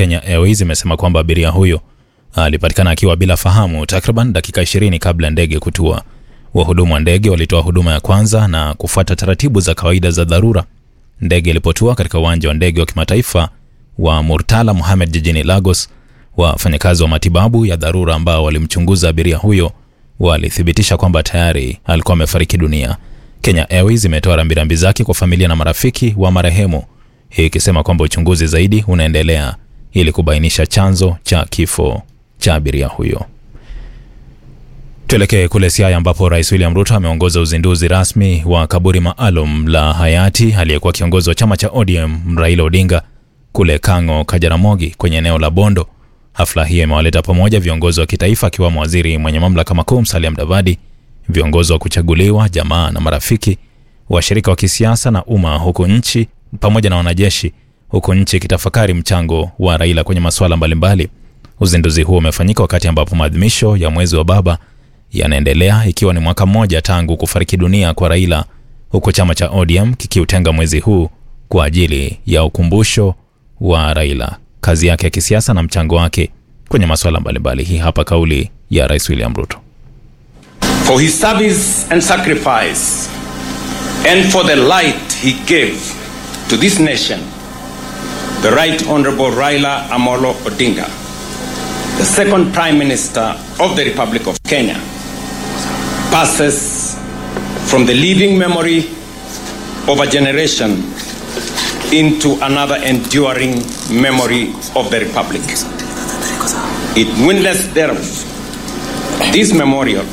Kenya Airways imesema kwamba abiria huyo alipatikana akiwa bila fahamu takriban dakika 20 kabla ndege kutua. Wahudumu wa ndege walitoa huduma ya kwanza na kufuata taratibu za kawaida za dharura. Ndege ilipotua katika uwanja wa ndege wa kimataifa wa Murtala Mohamed jijini Lagos, wafanyakazi wa matibabu ya dharura ambao walimchunguza abiria huyo walithibitisha kwamba tayari alikuwa amefariki dunia. Kenya Airways imetoa rambirambi zake kwa familia na marafiki wa marehemu, hii ikisema kwamba uchunguzi zaidi unaendelea ili kubainisha chanzo cha kifo cha abiria huyo. Tuelekee kule Siaya ambapo Rais William Ruto ameongoza uzinduzi rasmi wa kaburi maalum la hayati aliyekuwa kiongozi wa chama cha ODM Raila Odinga kule Kang'o Kajaramogi kwenye eneo la Bondo. Hafla hiyo imewaleta pamoja viongozi wa kitaifa akiwemo waziri mwenye mamlaka makuu Musalia Mudavadi, viongozi wa kuchaguliwa, jamaa na marafiki, washirika wa kisiasa na umma, huku nchi pamoja na wanajeshi, huku nchi ikitafakari mchango wa Raila kwenye masuala mbalimbali. Uzinduzi huo umefanyika wakati ambapo maadhimisho ya mwezi wa baba yanaendelea ikiwa ni mwaka mmoja tangu kufariki dunia kwa Raila, huku chama cha ODM kikiutenga mwezi huu kwa ajili ya ukumbusho wa Raila, kazi yake ya kisiasa na mchango wake kwenye masuala mbalimbali. Hii hapa kauli ya Rais William Ruto. for his service and sacrifice, and for the light he gave to this nation, the Right Honorable Raila Amolo Odinga, the second Prime Minister of the Republic of Kenya, passes from the living memory of a generation into another enduring memory of the Republic. It witness thereof, this memorial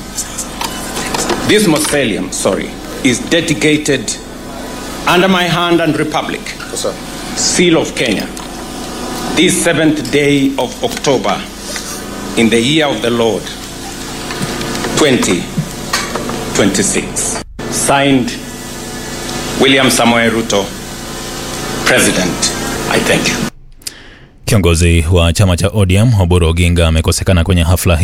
this mausoleum, sorry, is dedicated under my hand and republic, seal of Kenya, this seventh day of October in the year of the Lord 2026. Signed, William Samoei Ruto, President. I thank you. Kiongozi wa chama cha ODM Oburu Oginga amekosekana kwenye hafla hii